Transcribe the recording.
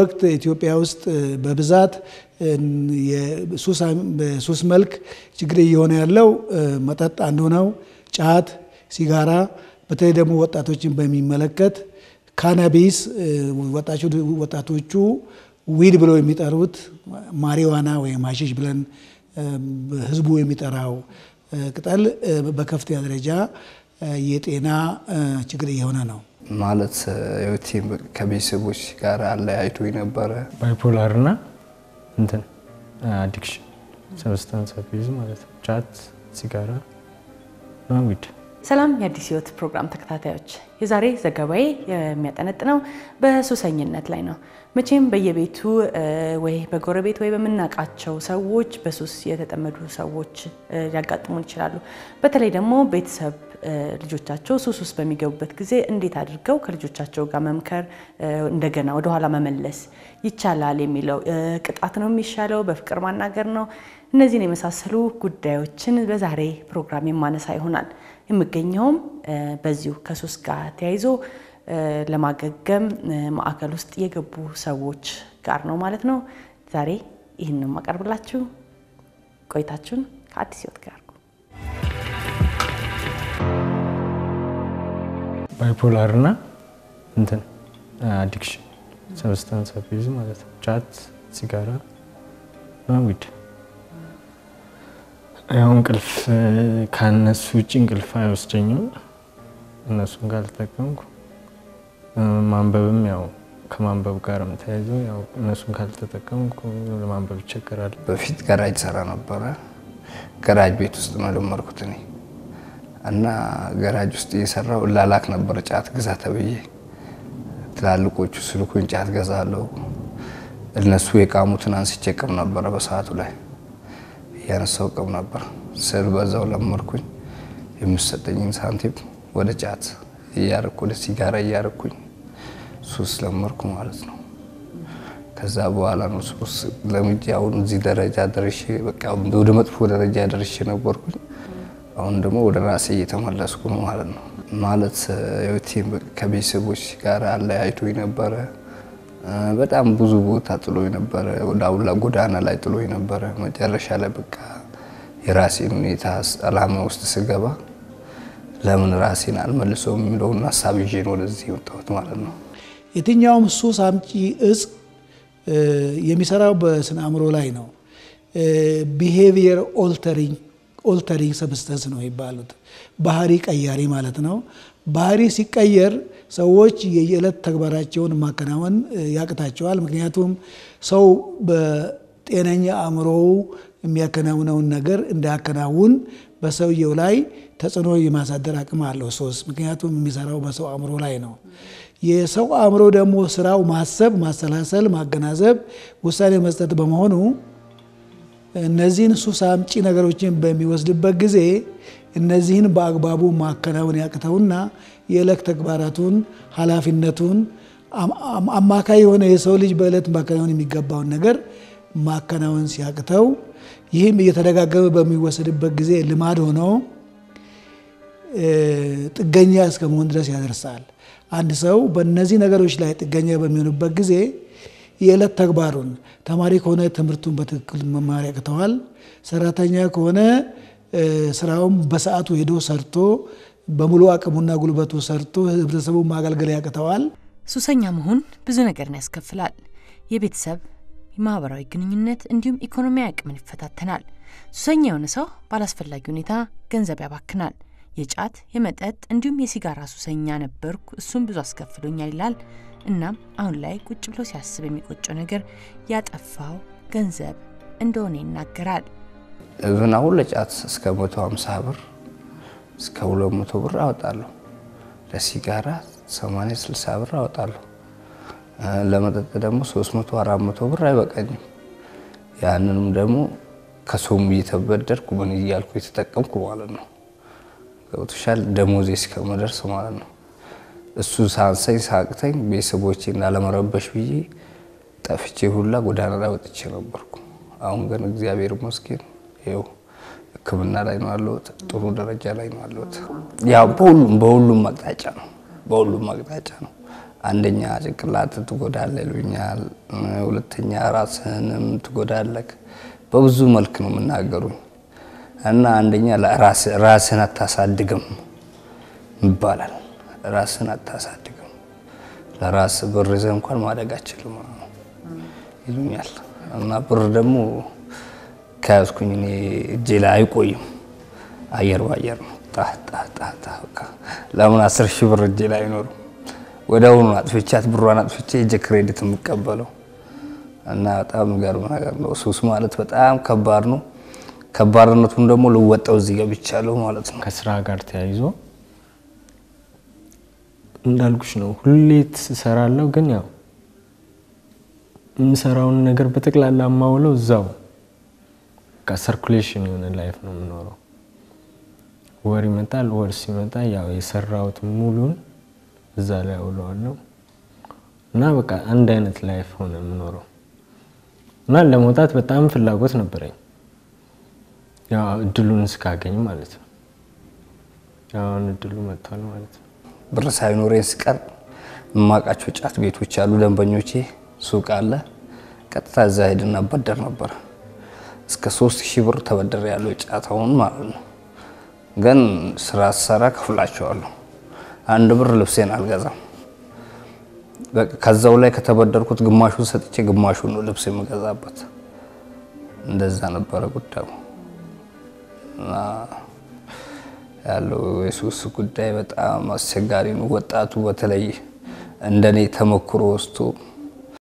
ወቅት ኢትዮጵያ ውስጥ በብዛት በሱስ መልክ ችግር እየሆነ ያለው መጠጥ አንዱ ነው። ጫት፣ ሲጋራ፣ በተለይ ደግሞ ወጣቶችን በሚመለከት ካናቢስ ወጣቶቹ ዊድ ብለው የሚጠሩት ማሪዋና ወይም ሀሺሽ ብለን ህዝቡ የሚጠራው ቅጠል በከፍተኛ ደረጃ የጤና ችግር እየሆነ ነው። ማለት ህይወቴ ከቤተሰቦች ጋር አለያይቶ ነበረ። ባይፖላር እና እንትን አዲክሽን ሰብስታንስ አቢዩዝ ማለት ነው። ጫት፣ ሲጋራ እና ዊድ። ሰላም የአዲስ ህይወት ፕሮግራም ተከታታዮች፣ የዛሬ ዘገባዬ የሚያጠነጥነው በሱሰኝነት ላይ ነው። መቼም በየቤቱ ወይ በጎረቤት ወይ በምናውቃቸው ሰዎች በሱስ የተጠመዱ ሰዎች ሊያጋጥሙን ይችላሉ። በተለይ ደግሞ ቤተሰብ ልጆቻቸው ሱስ ውስጥ በሚገቡበት ጊዜ እንዴት አድርገው ከልጆቻቸው ጋር መምከር፣ እንደገና ወደኋላ መመለስ ይቻላል የሚለው ቅጣት ነው የሚሻለው፣ በፍቅር ማናገር ነው። እነዚህን የመሳሰሉ ጉዳዮችን በዛሬ ፕሮግራም የማነሳ ይሆናል። የምገኘውም በዚሁ ከሱስ ጋር ተያይዞ ለማገገም ማዕከል ውስጥ የገቡ ሰዎች ጋር ነው ማለት ነው። ዛሬ ይህን የማቀርብላችሁ ቆይታችሁን ከአዲስ ህይወት ጋር ባይፖላር እና እንትን አዲክሽን ሰብስታንስ አቢዩዝ ማለት ነው። ጫት፣ ሲጋራ እና ዊድ። ያው እንቅልፍ ከነሱ ውጭ እንቅልፍ አይወስደኝም። እነሱን ካልተጠቀምኩ ማንበብም ያው ከማንበብ ጋርም ተያይዞ ያው እነሱን ካልተጠቀምኩ ለማንበብ ይቸገራል። በፊት ገራጅ ሰራ ነበረ። ገራጅ ቤት ውስጥ ነው የጀመርኩት እኔ እና ገራጅ ውስጥ እየሰራው እላላክ ነበር ጫት ግዛ ተብዬ። ትላልቆቹ ስልኩን ጫት ገዛለሁ። እነሱ የቃሙትን አንስቼ ቅም ነበረ። በሰዓቱ ላይ እያነሳው ቅም ነበር ስል በዛው ለመርኩኝ። የምሰጠኝን ሳንቲም ወደ ጫት እያረኩ ወደ ሲጋራ እያረኩኝ ሱስ ለመርኩ ማለት ነው። ከዛ በኋላ ነው ሱስ ለምጄ አሁን እዚህ ደረጃ ደርሼ በቃ ወደ መጥፎ ደረጃ ደርሼ ነበርኩኝ። አሁን ደግሞ ወደ ራሴ እየተመለስኩ ነው ማለት ነው። ማለት ህይወቴን ከቤተሰቦች ጋር አለያይቶ ነበረ። በጣም ብዙ ቦታ ጥሎ ነበረ። ወደ አውላ ጎዳና ላይ ጥሎ ነበረ። መጨረሻ ላይ በቃ የራሴን ሁኔታ አላማ ውስጥ ስገባ ለምን ራሴን አልመልሰውም የሚለውን ሀሳብ ይዤ ነው ወደዚህ የወጣሁት ማለት ነው። የትኛውም ሱስ አምጪ እጽ የሚሰራው በስነ አእምሮ ላይ ነው። ቢሄቪየር ኦልተሪንግ ኦልተሪንግ ሰብስተንስ ነው የሚባሉት። ባህሪ ቀያሪ ማለት ነው። ባህሪ ሲቀየር ሰዎች የየዕለት ተግባራቸውን ማከናወን ያቅታቸዋል። ምክንያቱም ሰው በጤነኛ አእምሮው የሚያከናውነውን ነገር እንዳያከናውን በሰውየው ላይ ተጽዕኖ የማሳደር አቅም አለው ሱስ። ምክንያቱም የሚሰራው በሰው አእምሮ ላይ ነው። የሰው አእምሮ ደግሞ ስራው ማሰብ፣ ማሰላሰል፣ ማገናዘብ፣ ውሳኔ መስጠት በመሆኑ እነዚህን ሱስ አምጪ ነገሮችን በሚወስድበት ጊዜ እነዚህን በአግባቡ ማከናወን ያቅተውና የዕለት ተግባራቱን ኃላፊነቱን አማካይ የሆነ የሰው ልጅ በዕለት ማከናወን የሚገባውን ነገር ማከናወን ሲያቅተው ይህም እየተደጋገመ በሚወሰድበት ጊዜ ልማድ ሆኖ ጥገኛ እስከ መሆን ድረስ ያደርሳል። አንድ ሰው በእነዚህ ነገሮች ላይ ጥገኛ በሚሆንበት ጊዜ የዕለት ተግባሩን ተማሪ ከሆነ ትምህርቱን በትክክል መማር ያቅተዋል። ሰራተኛ ከሆነ ስራውም በሰዓቱ ሄዶ ሰርቶ በሙሉ አቅሙና ጉልበቱ ሰርቶ ህብረተሰቡን ማገልገል ያቅተዋል። ሱሰኛ መሆን ብዙ ነገርን ያስከፍላል። የቤተሰብ የማህበራዊ ግንኙነት እንዲሁም ኢኮኖሚያዊ አቅምን ይፈታተናል። ሱሰኛ የሆነ ሰው ባላስፈላጊ ሁኔታ ገንዘብ ያባክናል። የጫት የመጠጥ እንዲሁም የሲጋራ ሱሰኛ ነበርኩ፣ እሱም ብዙ አስከፍሎኛል ይላል። እናም አሁን ላይ ቁጭ ብሎ ሲያስብ የሚቆጨው ነገር ያጠፋው ገንዘብ እንደሆነ ይናገራል። እብን አሁን ለጫት እስከ 150 ብር እስከ 200 ብር አወጣለሁ። ለሲጋራ 80 60 ብር አወጣለሁ። ለመጠጥ ደግሞ 300 400 ብር አይበቃኝም። ያንንም ደግሞ ከሰውም እየተበደርኩ ምን እያልኩ የተጠቀምኩ ማለት ነው። ገብቶሻል? ደሞዜ እስከመደርስ ማለት ነው። እሱ ሳንሰኝ ሳቅተኝ ቤተሰቦቼን ላለመረበሽ ብዬ ጠፍቼ ሁላ ጎዳና ላይ ወጥቼ ነበርኩ። አሁን ግን እግዚአብሔር ይመስገን ይኸው ሕክምና ላይ ነው ያለሁት። ጥሩ ደረጃ ላይ ነው ያለሁት። ያው በሁሉም በሁሉም አቅጣጫ ነው በሁሉም አቅጣጫ ነው። አንደኛ ጭንቅላት ትጎዳለህ ይሉኛል፣ ሁለተኛ ራስህንም ትጎዳለህ። በብዙ መልክ ነው የምናገሩኝ እና አንደኛ ራስህን አታሳድግም ይባላል። ራስህን አታሳድግም፣ ለራስ ብር ይዘህ እንኳን ማደግ አችልም ይሉኛል። እና ብር ደግሞ ከያዝኩኝ እኔ እጄ ላይ አይቆይም፣ አየር ባየር ነው። ለምን አስር ሺህ ብር እጄ ላይ አይኖርም? ወደ አሁኑ አጥፍቻት ብሯን አጥፍቼ እጄ ክሬዲት የምቀበለው እና በጣም የሚገርም ነገር ነው። ሱስ ማለት በጣም ከባድ ነው። ከባድነቱን ደግሞ ልወጣው እዚህ ገብቻለሁ ማለት ነው። ከስራ ጋር ተያይዞ እንዳልኩሽ ነው። ሁሌ ትሰራለሁ፣ ግን ያው የምሰራውን ነገር በጠቅላላ የማውለው እዛው ሰርኩሌሽን የሆነ ላይፍ ነው የምኖረው። ወር ይመጣል። ወር ሲመጣ ያው የሰራሁት ሙሉን እዛ ላይ አውለዋለሁ እና በቃ አንድ አይነት ላይፍ ሆነ የምኖረው እና ለመውጣት በጣም ፍላጎት ነበረኝ፣ ያው እድሉን እስካገኝ ማለት ነው። አሁን እድሉ መጥቷል ማለት ነው። ብር ሳይኖረኝ ስቀር የማውቃቸው ጫት ቤቶች አሉ፣ ደንበኞቼ ሱቅ አለ። ቀጥታ እዛ ሄድና በደር ነበር። እስከ ሶስት ሺህ ብር ተበደር ያለው ጫታውን ማለት ነው። ግን ስራ ስሰራ ከፍላቸዋለሁ። አንድ ብር ልብሴን አልገዛም። ከዛው ላይ ከተበደርኩት ግማሹን ሰጥቼ ግማሹን ነው ልብስ የምገዛበት። እንደዛ ነበረ ጉዳዩ እና ያለው የሱስ ጉዳይ በጣም አስቸጋሪ ነው። ወጣቱ በተለይ እንደኔ ተሞክሮ ወስዶ